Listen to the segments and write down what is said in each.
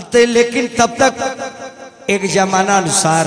तो लेकिन तब तक एक जमाना अनुसार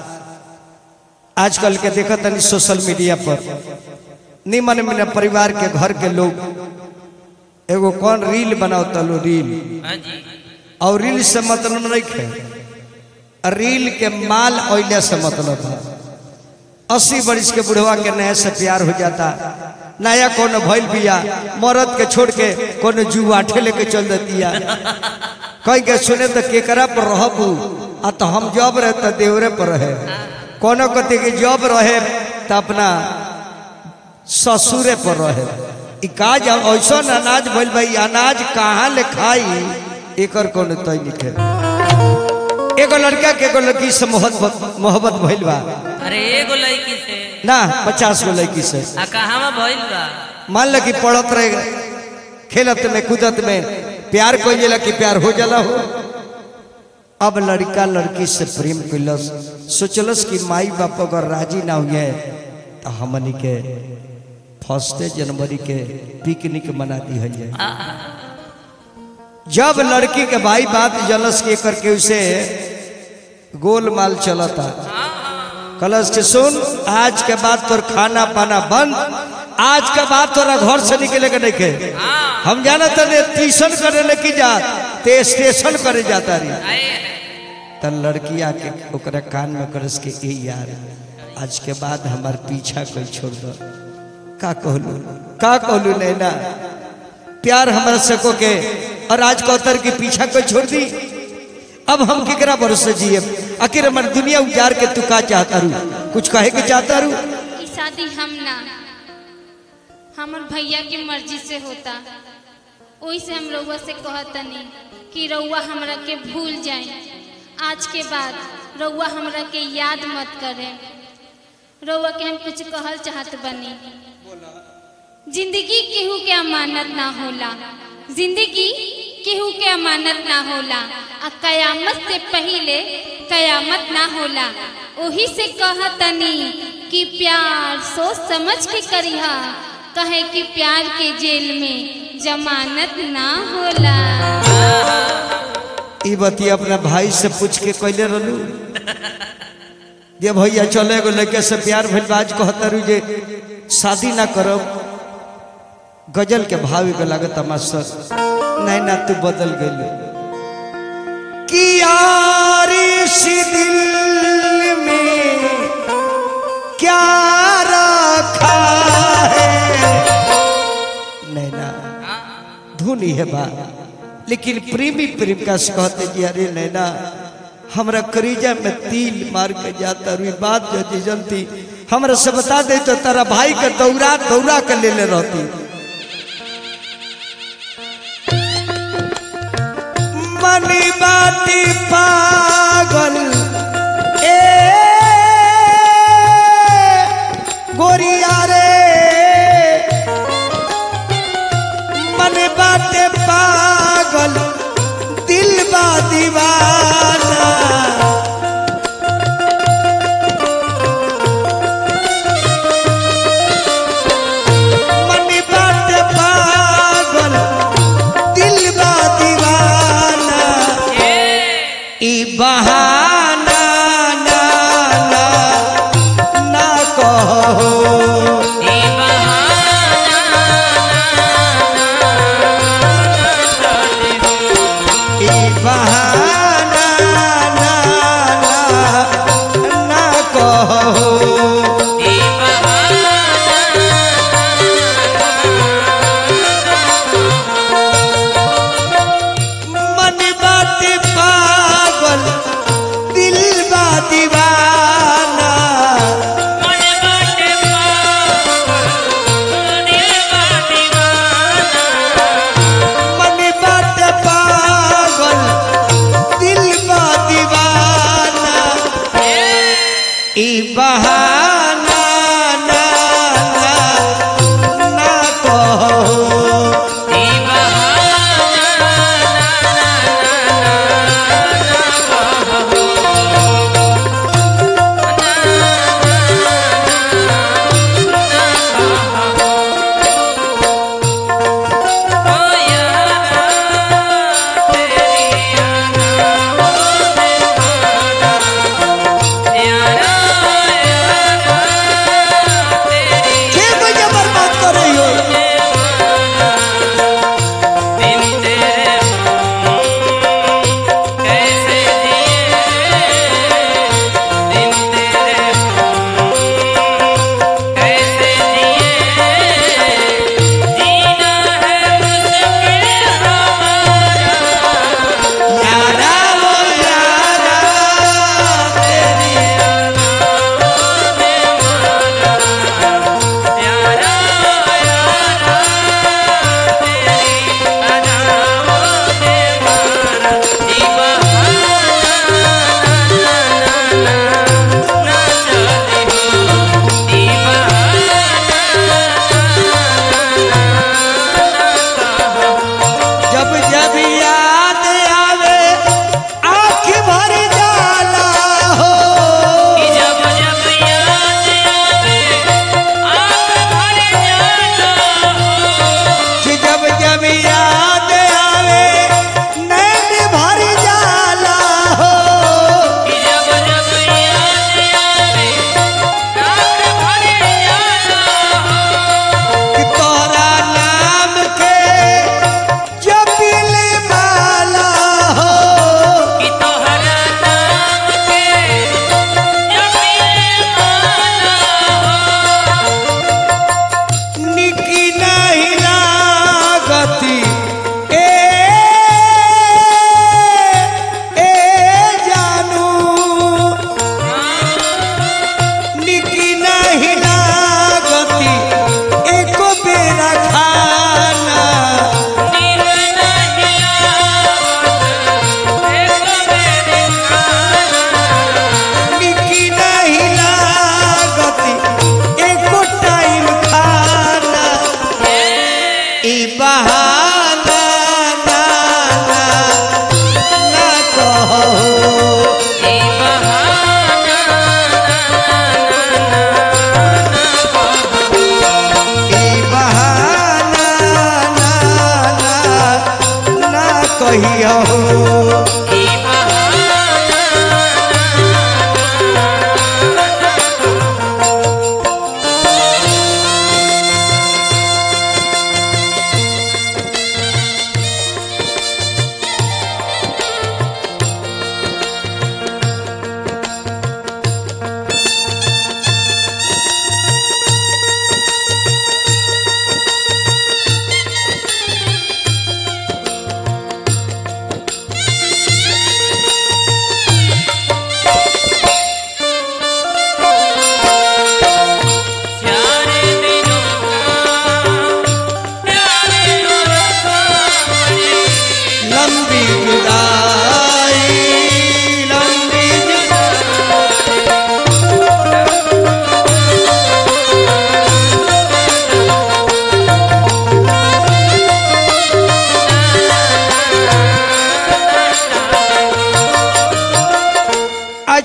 आजकल के देखा तनी सोशल मीडिया पर निमन मन परिवार के घर के लोग एगो कौन रील बनाओ तलो रील हाँ जी और रील से मतलब नहीं है रील के माल ओइले से मतलब है अस्सी बरिस के बुढ़वा के नया से प्यार हो जाता नया कौन भइल बिया मरद के छोड़ के कौन जुआठे लेके चल देतिया कह के सुने तो केकरा पर रहबू आ तो हम जब रहे तो देवरे पर रहे कोनो कति के जब रहे तो अपना ससुरे पर रहे ई काज ऐसा अनाज भइल भाई अनाज कहाँ ले खाई एकर कौन तय लिखे एगो लड़का के एगो लड़की से मोहब्बत मोहब्बत भइल बा अरे एगो लड़की से ना पचास गो लड़की से आ कहाँ भइल बा मान ल कि पढ़त रहे खेलत में कूदत में प्यार कोई जाला कि प्यार हो जाला हो अब लड़का लड़की से प्रेम कैलस सोचलस कि माई बाप अगर राजी ना हुए तो हमनी के फर्स्ट जनवरी के पिकनिक मना दी जाए आ, जब लड़की के भाई बात जलस के करके उसे गोलमाल चलता कलश के सुन आज के बाद तोर खाना पाना बंद आज के बाद तोरा घर से निकले के नहीं के हम जाना तने ट्यूशन करे लेके जा ते स्टेशन करे जाता रही आए त लड़की आके ओकरा कान में करस के ए यार आज के बाद हमार पीछा कोई छोड़ दो का कहलू का कहलू नैना प्यार हमारा सको के और आज कौतर के पीछा कोई छोड़ दी अब हम केकरा भरोसे जिए आखिर हमारी दुनिया उजार के तू का चाहता रू कुछ कहे के चाहता रू ई शादी हम ना हमर भैया की मर्जी से होता ओही से हम रउआ से कहतनी कि रउआ हमरा के भूल जाए आज के बाद रउआ हमरा के याद मत करे रउआ के हम कुछ कहल चाहत बनी जिंदगी केहू के अमानत ना होला जिंदगी केहू के अमानत ना होला आ कयामत से पहिले कयामत ना होला ओही से कहतनी कि प्यार सोच समझ के करिहा कहे कि प्यार के जेल में जमानत ना होला ई बती अपना भाई से पूछ के कैले रहलू जे भैया चले एगो लड़के से प्यार भइल बा, आज कहता रू जे शादी ना करब गजल के भाव के लागत मास्टर नहीं ना तू बदल गई कि यार इस दिल में क्या रखा है नैना धुन ही है बा लेकिन प्रेमी प्रेम का से कहते जी अरे नैना हमरा करीजा में तिल मार के जाता रुई बात जो जी जनती हमरा से बता दे तो तारा भाई के दौरा दौरा के ले ले रहती मनी बाटी पागल ए गोरिया रे मन बाटे पागल दिल बा दीवाना मन बाटे पागल दिल बा दीवाना ई बहाना ना ना ना कहो ई बहाना ई बहाना ना ना ना कहो ई बहाना मन बात पागल दिल बा दीवाना मन बाटे पागल दिल बा दीवाना मन बात पागल दिल बा दीवाना ई बहाना ना ना ना कहो ई बहाना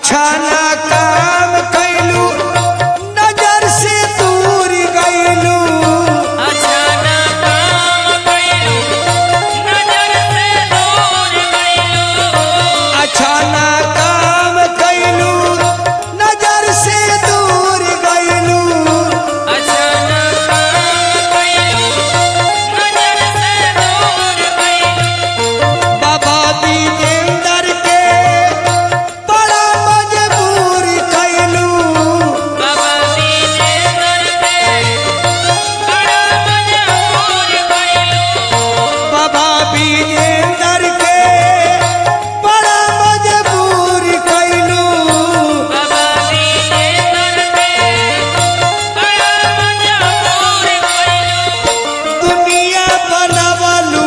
अच्छा ना काम कैलू नजर से दूर गैलू अच्छा ना काम कइलू नजर से दूर गइलू अच्छा ना काम कैलू नजर से दूर गैलू अच्छा ना काम कइलू नजर से दूर गइलू बाबा विजेंदर के बड़ा मजबूर कैलू बाबा दीजे करते बड़ा मजबूर गइलू बाबा विजेंदर के बड़ा मजबूर कैलू बाबा दीजे करते बड़ा मजबूर गइलू दुनिया बनवलू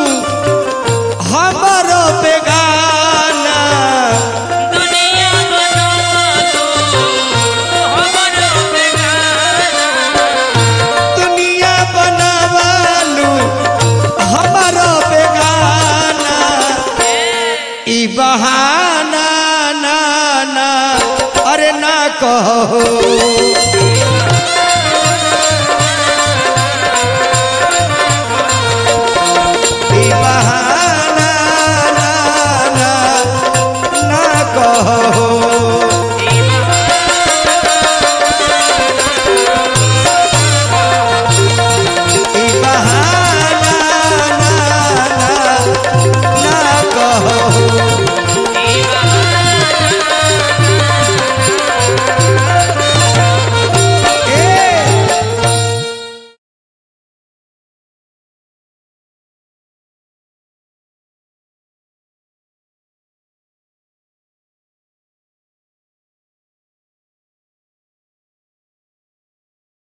हमारो बेगाना दुनिया बनावलो हमरो बेगाना दुनिया बनवलू हमारो बेगाना ई बहाना ना ना अरे ना कहो